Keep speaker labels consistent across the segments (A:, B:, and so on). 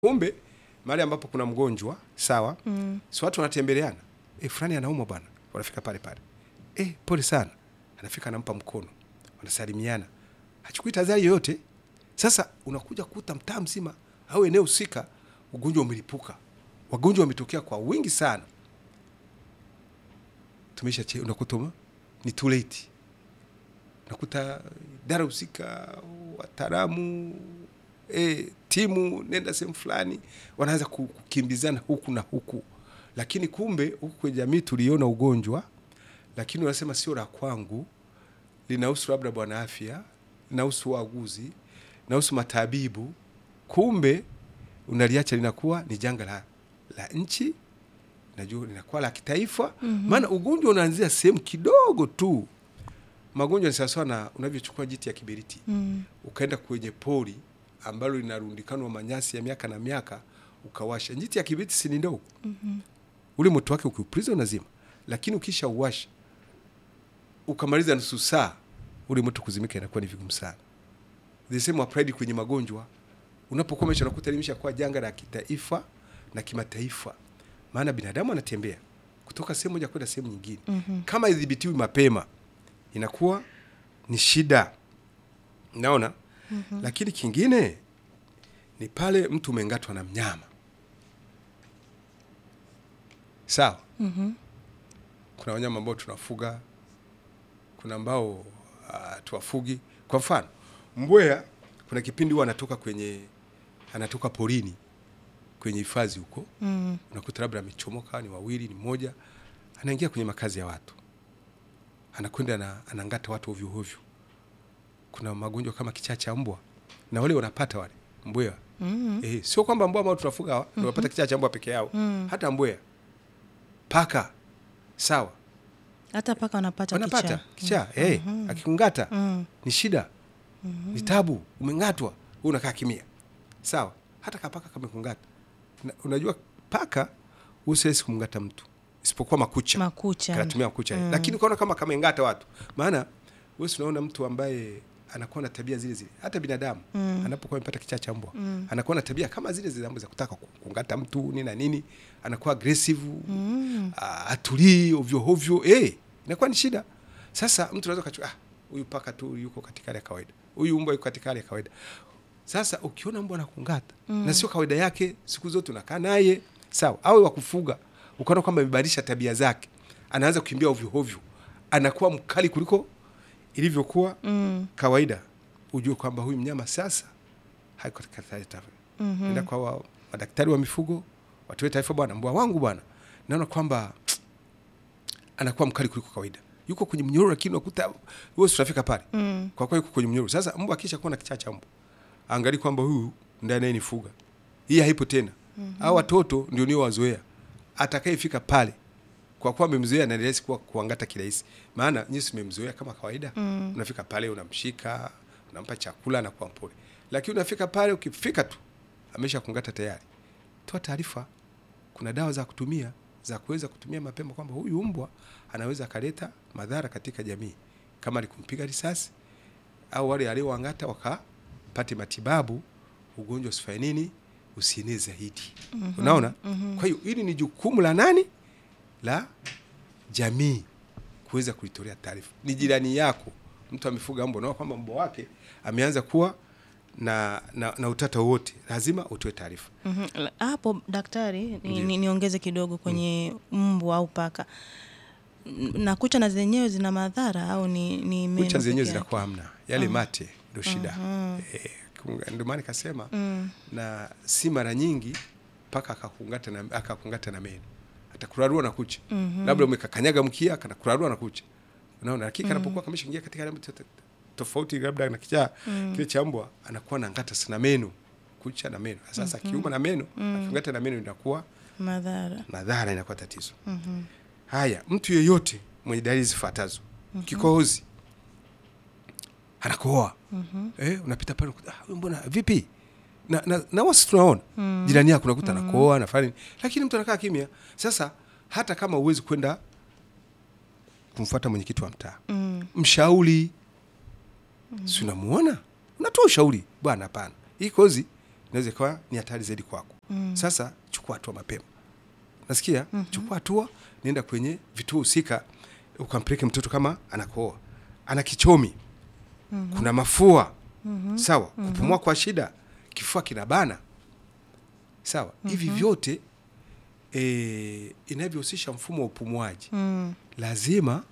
A: Kumbe mahali ambapo kuna mgonjwa sawa,
B: Mm.
A: si watu wanatembeleana, e, fulani anaumwa bwana, wanafika pale pale, e, pole sana, anafika anampa mkono, wanasalimiana, hachukui tahadhari yoyote. Sasa unakuja kukuta mtaa mzima au eneo husika ugonjwa umelipuka, wagonjwa wametokea kwa wingi sana, tumesha che, unakuta ma- ni too late, unakuta idara husika, wataalamu e, timu nenda sehemu fulani, wanaanza ku- kukimbizana huku na huku, lakini kumbe huku kwenye jamii tuliona ugonjwa, lakini unasema sio la kwangu, linahusu labda bwana afya, linahusu waaguzi, linahusu matabibu. Kumbe unaliacha linakuwa ni janga la, la nchi, najua linakuwa la kitaifa, maana ugonjwa unaanzia sehemu kidogo tu. Magonjwa ni sawasawa na unavyochukua jiti ya kiberiti
B: Mm.
A: ukaenda kwenye pori ambalo linarundikanwa manyasi ya miaka na miaka, ukawasha njiti ya kibiriti, si ni ndogo ule moto wake ukiupuliza unazima, lakini ukisha uwasha ukamaliza nusu saa, ule moto kuzimika inakuwa ni vigumu sana. The same applied kwenye magonjwa, unapokomesha unakuta limeshakuwa janga la kitaifa na kimataifa, maana binadamu anatembea kutoka sehemu moja kwenda sehemu nyingine. Kama idhibitiwi mapema, inakuwa ni shida, naona lakini kingine ni pale mtu umengatwa na mnyama sawa.
B: Mhm.
A: Kuna wanyama ambao tunafuga, kuna ambao uh, tuwafugi. Kwa mfano mbweha, kuna kipindi huwa anatoka kwenye anatoka porini kwenye hifadhi huko,
B: Mm.
A: unakuta labda amechomoka, ni wawili, ni mmoja, anaingia kwenye makazi ya watu, anakwenda na anangata watu ovyo ovyo. Kuna magonjwa kama kichaa cha mbwa, na wale wanapata wale mbweha
B: Mm.
A: Eh, sio kwamba mbwa ambao tunafuga hawa ndio wanapata kichaa cha mbwa peke yao,
B: Mm.
A: hata mbweha, paka, sawa,
B: Hata paka wanapata
A: wanapata
B: kichaa.
A: kichaa eh, akikungata
B: Mm.
A: ni shida, ni tabu. Umengatwa wewe unakaa kimia, sawa. Hata kapaka kamekungata, Na- unajua paka usiwezi kumngata mtu isipokuwa makucha,
B: Makucha.
A: kanatumia makucha
B: Mm.
A: lakini ukaona kama kamengata watu, maana wewe unaona mtu ambaye anakuwa na tabia zile zile, hata binadamu
B: Mm.
A: anapokuwa amepata kichaa cha mbwa
B: Mm.
A: anakuwa na tabia kama zile zile za kutaka ku- kungata mtu nini na nini, anakuwa aggressive
B: Mm.
A: ah, atulii ovyo ovyo, eh, inakuwa ni shida. Sasa mtu anaweza kachua, ah, huyu paka tu yuko katika hali ya kawaida, huyu mbwa yuko katika hali ya kawaida. Sasa ukiona mbwa anakungata na sio kawaida yake, siku zote unakaa naye sawa, awe wa kufuga, ukaona kwamba amebadilisha tabia zake, anaanza kukimbia ovyo ovyo, anakuwa mkali kuliko ilivyokuwa
B: Mm.
A: kawaida, ujue kwamba huyu mnyama sasa haiko katika hali ya
B: Mhm.
A: enda kwa wa, madaktari wa mifugo watoe taarifa, bwana, mbwa wangu bwana, naona kwamba anakuwa mkali kuliko kawaida, yuko kwenye mnyororo, lakini unakuta wewe tutafika pale
B: Mm.
A: kwa kweli yuko kwenye mnyororo. Sasa mbwa akisha kuwa na kichaa cha mbwa, angalia kwamba huyu ndiye anayenifuga, hii haipo tena. Hao watoto ndio nio wazoea, atakayefika pale kwa kuwa amemzoea na ni rahisi kuwa kuangata kirahisi, maana nyinyi mmemzoea kama kawaida
B: Mm.
A: unafika pale unamshika, unampa chakula na kuwa mpole, lakini unafika pale ukifika tu amesha kungata tayari. Toa taarifa, kuna dawa za kutumia za kuweza kutumia mapema, kwamba huyu mbwa anaweza akaleta madhara katika jamii, kama alikumpiga risasi au wale alioangata wakapate matibabu, ugonjwa usifanye nini, usienee zaidi. Unaona? Kwa hiyo hili ni jukumu la nani? La jamii kuweza kulitolea taarifa. Ni jirani yako, mtu amefuga mbwa, unaona kwamba mbwa wake ameanza kuwa na, na, na utata wowote, lazima utoe taarifa.
B: Mhm. La- Hapo daktari, ni,
A: Ndiyo.
B: ni, niongeze kidogo kwenye mbwa au paka N- na kucha na zenyewe zina madhara au ni, ni meno
A: Kucha zenyewe
B: peke yake?
A: zinakuwa hamna, yale mate ndio shida. Eh, kunga- ndio maana nikasema
B: Mm.
A: na si mara nyingi mpaka akakungata na, akakungata na meno atakurarua na kucha labda umekakanyaga mkia kanakurarua na kucha unaona lakini kanapokuwa kameshaingia katika hali to- to- tofauti labda na kichaa kile cha mbwa anakuwa na ngata sana meno kucha na meno sasa akiuma na meno akingata na meno inakuwa
B: madhara
A: madhara inakuwa tatizo haya mtu yeyote mwenye dalili zifuatazo kikohozi anakohoa eh, unapita pale unakuta, ah, huyu mbona vipi na, na, na wasi tunaona jirani yako unakuta anakohoa anafanya nini, lakini mtu anakaa kimya. Sasa hata kama huwezi kwenda kumfuata mwenyekiti wa mtaa
B: mm.
A: mshauri si unamuona, unatoa ushauri, bwana, hapana, hii kozi inaweza ikawa ni hatari zaidi kwako. Sasa chukua hatua mapema, nasikia chukua hatua, nenda kwenye vituo husika, ukampeleke mtoto kama anakohoa, ana kichomi, kuna mafua sawa, kupumua kwa shida, kifua kinabana sawa, hivi vyote e, inavyohusisha mfumo wa upumuaji
B: Mm.
A: lazima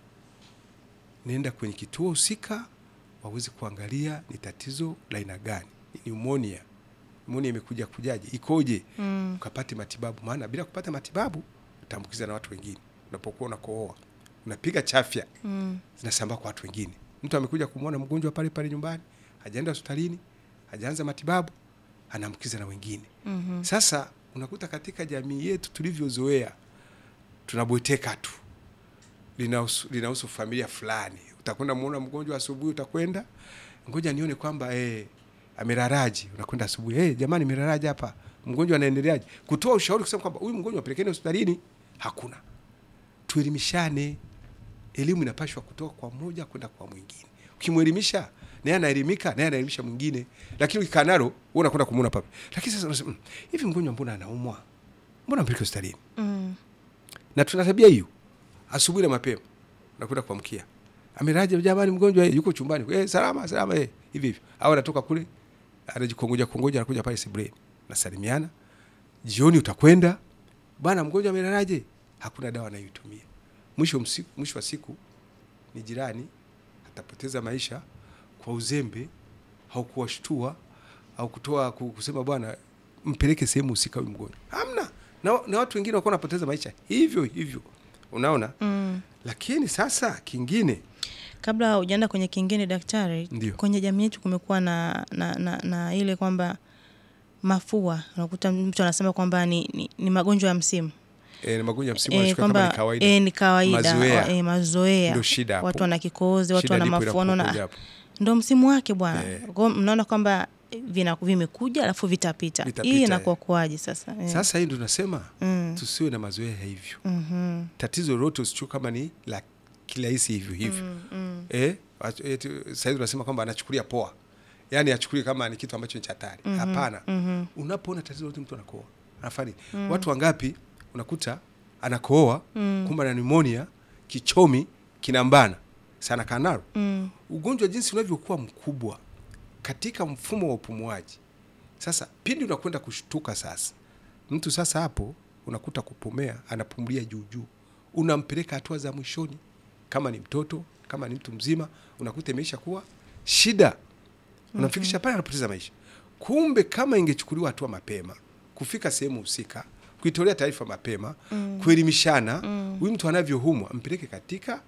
A: nenda kwenye kituo husika waweze kuangalia ni tatizo la aina gani, ni pneumonia. Pneumonia imekuja kujaje, ikoje,
B: Mm.
A: ukapate matibabu, maana bila kupata matibabu utaambukiza na watu wengine. Unapokuwa unakohoa unapiga chafya
B: Mm.
A: zinasambaa kwa watu wengine. Mtu amekuja kumwona mgonjwa pale pale nyumbani, hajaenda hospitalini, hajaanza matibabu, anaambukiza na wengine.
B: Mhm.
A: Sasa unakuta katika jamii yetu tulivyozoea, tunabweteka tu, linahusu linahusu familia fulani. Utakwenda muona mgonjwa asubuhi, utakwenda ngoja nione kwamba eh, ameraraji. Unakwenda asubuhi, eh, jamani, meraraji hapa, mgonjwa anaendeleaje? Kutoa ushauri kusema kwamba huyu mgonjwa apelekeni hospitalini, hakuna. Tuelimishane, elimu inapashwa kutoka kwa mmoja kwenda kwa mwingine. Ukimwelimisha naye anaelimika, naye anaelimisha mwingine. Lakini ukikaa nalo wewe unakwenda kumuona pape. Lakini sasa unasema "Mm, hivi mgonjwa mbona anaumwa? Mbona mpeleke hospitalini?
B: Mm.
A: Na tuna tabia hiyo. Asubuhi na mapema unakwenda kuamkia. Ameraje jamani mgonjwa eh, yuko chumbani. Eh, salama salama eh, hivi hivi. Au anatoka kule anajikongoja kongoja anakuja pale sebuleni. Nasalimiana. Jioni utakwenda bana, mgonjwa amelalaje? Hakuna dawa anayoitumia. Mwisho msiku, mwisho wa siku ni jirani atapoteza maisha kwa uzembe au kuwashtua au kutoa ku- kusema bwana mpeleke sehemu husika huyu mgonjwa. Hamna. Na, na watu wengine wako wanapoteza maisha hivyo hivyo, unaona.
B: Mm.
A: Lakini sasa kingine
B: Kabla hujaenda kwenye kingine daktari,
A: Ndio.
B: kwenye jamii yetu kumekuwa na, na, na, na ile kwamba mafua, unakuta mtu anasema kwamba ni, ni, ni magonjwa ya msimu
A: e, ni magonjwa ya msimu
B: Eh,
A: wanachukua kama
B: kwamba
A: ni kawaida.
B: eh, ni kawaida
A: Mazoea.
B: eh, mazoea.
A: Ndio shida hapo.
B: Watu wana kikohozi, watu
A: Shida
B: wana
A: ndipo
B: mafuono
A: inapokuja
B: na
A: hapo.
B: ndo msimu wake bwana.
A: Eh.
B: Kwa hiyo mnaona kwamba vina vimekuja alafu vitapita.
A: Vitapita,
B: Hii
A: eh.
B: inakuwa kuaje sasa? Eh.
A: Sasa hii ndio tunasema
B: Mm.
A: tusiwe na mazoea ya hivyo.
B: Mhm.
A: Tatizo lolote usichukue kama ni la kirahisi hivyo hivyo.
B: Mm, mm.
A: Eh, watu- eti sasa hivi tunasema kwamba anachukulia poa, yaani achukulie kama ni kitu ambacho ni cha hatari. Hapana.
B: Mhm.
A: Unapoona tatizo lote mtu anakohoa anafanya nini? Watu wangapi unakuta anakohoa
B: Mm.
A: kumbe ana pneumonia, kichomi kinambana sana kanalo.
B: Mm.
A: Ugonjwa jinsi unavyokuwa mkubwa katika mfumo wa upumuaji. Sasa pindi unakwenda kushtuka sasa, mtu sasa hapo unakuta kupumea, anapumulia juu juu, unampeleka hatua za mwishoni. Kama ni mtoto, kama ni mtu mzima, unakuta imeisha kuwa shida, unamfikisha pale anapoteza maisha. Kumbe kama ingechukuliwa hatua mapema, kufika sehemu husika, kuitolea taarifa mapema, kuelimishana, huyu mtu anavyoumwa, mpeleke katika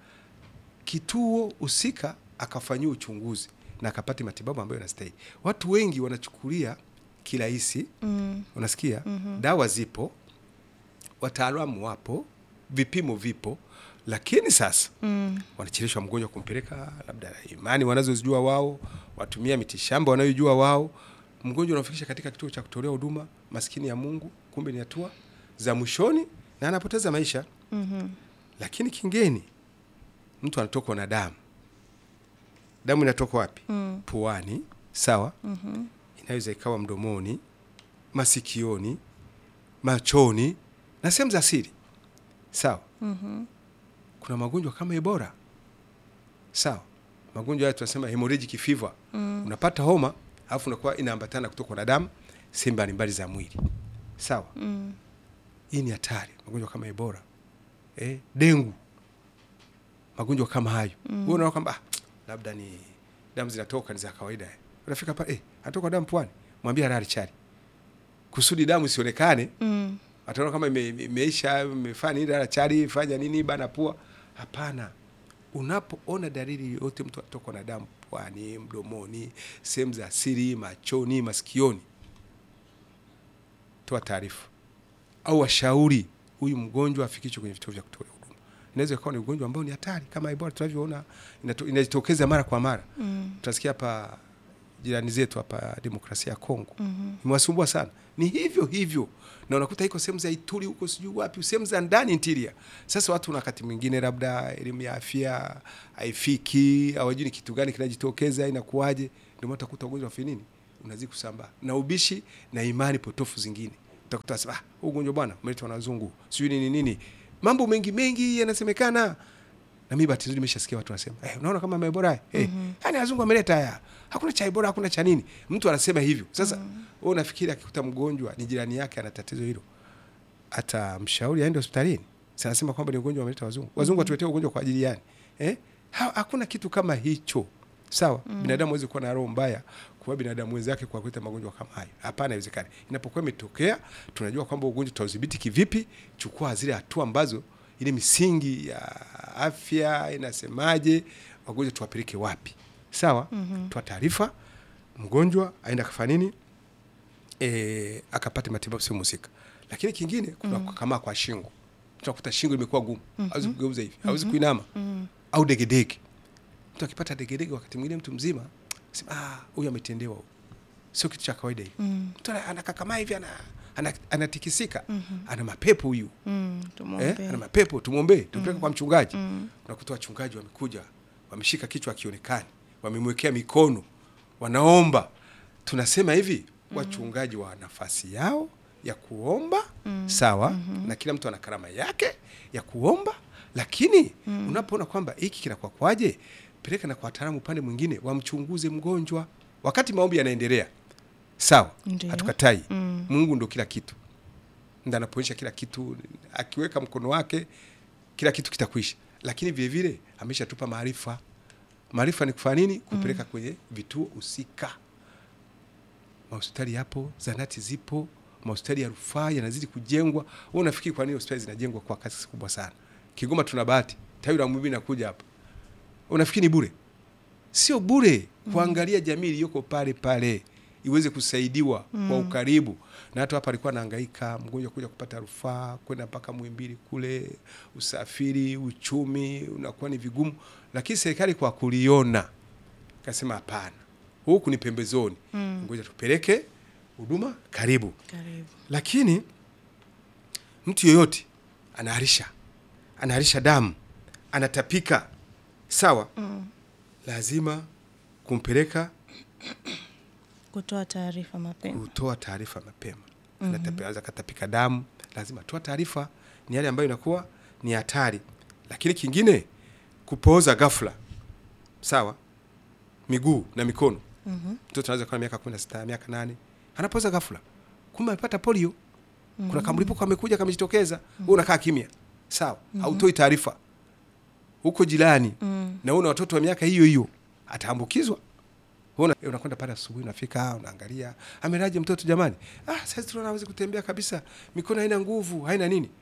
A: kituo husika akafanyiwa uchunguzi na akapate matibabu ambayo yanastahili. Watu wengi wanachukulia kirahisi,
B: Mm.
A: unasikia dawa zipo, wataalamu wapo, vipimo vipo, lakini sasa
B: Mm.
A: wanacheleshwa mgonjwa kumpeleka labda imani wanazozijua wao, watumia mitishamba wanayojua wao, mgonjwa unafikisha katika kituo cha kutolea huduma, maskini ya Mungu, kumbe ni hatua za mwishoni na anapoteza maisha.
B: Mhm.
A: Lakini kingeni, mtu anatokwa na damu. Damu inatoka wapi?
B: Mm.
A: Puani, sawa.
B: Mhm.
A: Inaweza ikawa mdomoni, masikioni, machoni na sehemu za siri, sawa.
B: Mhm.
A: Kuna magonjwa kama Ebola, sawa. Magonjwa haya tunasema hemorrhagic fever.
B: Mm.
A: Unapata homa alafu unakuwa inaambatana kutokwa na damu sehemu mbalimbali za mwili, sawa.
B: Mm.
A: Hii ni hatari, magonjwa kama Ebola, eh, dengu, magonjwa kama hayo. Wewe unaona kwamba ah, labda ni damu zinatoka ni za kawaida. Unafika pale eh, anatoka damu puani, mwambie halali chali, kusudi damu isionekane.
B: Mm.
A: Ataona kama ime- ime- imeisha, imefanya nini, halali chali, fanya nini, bana pua. Hapana, unapoona dalili yote, mtu atokwa na damu puani, mdomoni, sehemu za siri, machoni, masikioni, toa taarifa au washauri huyu mgonjwa afikishwe kwenye vituo vya kutolea huduma. Inaweza ikawa ni ugonjwa ambao ni hatari kama Ebola tunavyoona inato- inajitokeza mara kwa mara.
B: Mm.
A: Tutasikia hapa jirani zetu hapa demokrasia ya Kongo
B: Mhm.
A: imewasumbua sana, ni hivyo hivyo, na unakuta iko sehemu za Ituri huko sijui wapi, sehemu za ndani interior. Sasa watu na wakati mwingine labda elimu ya afya haifiki, hawajui ni kitu gani kinajitokeza, inakuwaje. Ndio maana utakuta ugonjwa wa finini unazidi kusambaa na ubishi na imani potofu zingine. Utakuta sasa, ah, huu ugonjwa bwana umeletwa na wazungu, sijui nini nini, mambo mengi mengi yanasemekana na mimi bahati nzuri nimeshasikia watu wanasema eh, unaona kama Ebola eh, yani wazungu wameleta haya, hakuna cha Ebola, hakuna cha nini. Mtu anasema hivyo. Sasa wewe unafikiri akikuta mgonjwa ni jirani yake ana tatizo hilo, atamshauri aende hospitalini? Sasa anasema kwamba ni ugonjwa wameleta wazungu. Wazungu watuletea ugonjwa kwa ajili yani eh? Ha, hakuna kitu kama hicho. Sawa, binadamu hawezi kuwa na roho mbaya kwa binadamu wenzake kwa kuleta magonjwa kama hayo. Hapana, haiwezekani. Inapokuwa imetokea, tunajua kwamba ugonjwa tutaudhibiti kivipi. Chukua zile hatua ambazo ile misingi ya afya inasemaje, wagonjwa tuwapeleke wapi? Sawa, toa taarifa, mgonjwa aenda kafanya nini, e, akapate matibabu sehemu husika. Lakini kingine kuna kukamaa kwa shingo, tunakuta shingo imekuwa gumu, hawezi kugeuza hivi, hawezi kuinama au degedege. Mtu akipata degedege, wakati mwingine mtu mzima sema ah, huyu ametendewa, huyu sio kitu cha kawaida hivi. Mtu ana- anakakamaa hivi, ana, ana, anatikisika, ana mapepo huyu
B: Mm,
A: eh,
B: tumwombee.
A: ana mapepo, tumwombee, tumpeleke kwa mchungaji. Unakuta wachungaji wamekuja, wameshika kichwa akionekani, wamemwekea mikono, wanaomba. Tunasema hivi, wachungaji wa nafasi yao ya kuomba sawa, na kila mtu ana karama yake ya kuomba, lakini unapoona kwamba hiki kinakuwa kwaje, peleka na kwa wataalamu upande mwingine, wamchunguze mgonjwa wakati maombi yanaendelea. Sawa,
B: Ndiyo.
A: hatukatai.
B: Mm.
A: Mungu ndo kila kitu ndo anapoonyesha kila kitu, akiweka mkono wake kila kitu kitakwisha, lakini vile vile ameshatupa maarifa. Maarifa ni kufanya nini? Kupeleka kwenye vituo husika. Mahospitali yapo, zanati zipo, mahospitali ya rufaa yanazidi kujengwa. Wewe unafikiri kwa nini hospitali zinajengwa kwa kasi kubwa sana? Kigoma tuna bahati, tawi la Muhimbili nakuja hapa, unafikiri ni bure? Sio bure. Kuangalia jamii iliyoko pale pale iweze kusaidiwa kwa ukaribu. Na hata hapa alikuwa anahangaika mgonjwa kuja kupata rufaa kwenda mpaka Muhimbili kule, usafiri, uchumi unakuwa ni vigumu, lakini serikali kwa kuliona kasema hapana, huku ni pembezoni, ngoja tupeleke huduma karibu.
B: Karibu.
A: Lakini mtu yoyote anaharisha, anaharisha damu, anatapika, sawa, lazima kumpeleka
B: Kutoa taarifa mapema.
A: kutoa taarifa mapema. Anaweza katapika damu, lazima toa taarifa. Ni yale ambayo inakuwa ni hatari. Lakini kingine, kupooza ghafla, sawa, miguu na mikono. Mtoto anaweza kuwa na miaka kumi na sita miaka nane anapooza ghafla, kumbe amepata polio. Kuna kamlipuko amekuja kamejitokeza, wewe unakaa kimya, sawa, hautoi taarifa huko jirani na una watoto wa miaka hiyo hiyo, ataambukizwa. Una- unakwenda pale asubuhi, unafika unaangalia, amelaje mtoto jamani? Ah, sasa tunaona hawezi kutembea kabisa, mikono haina nguvu, haina nini.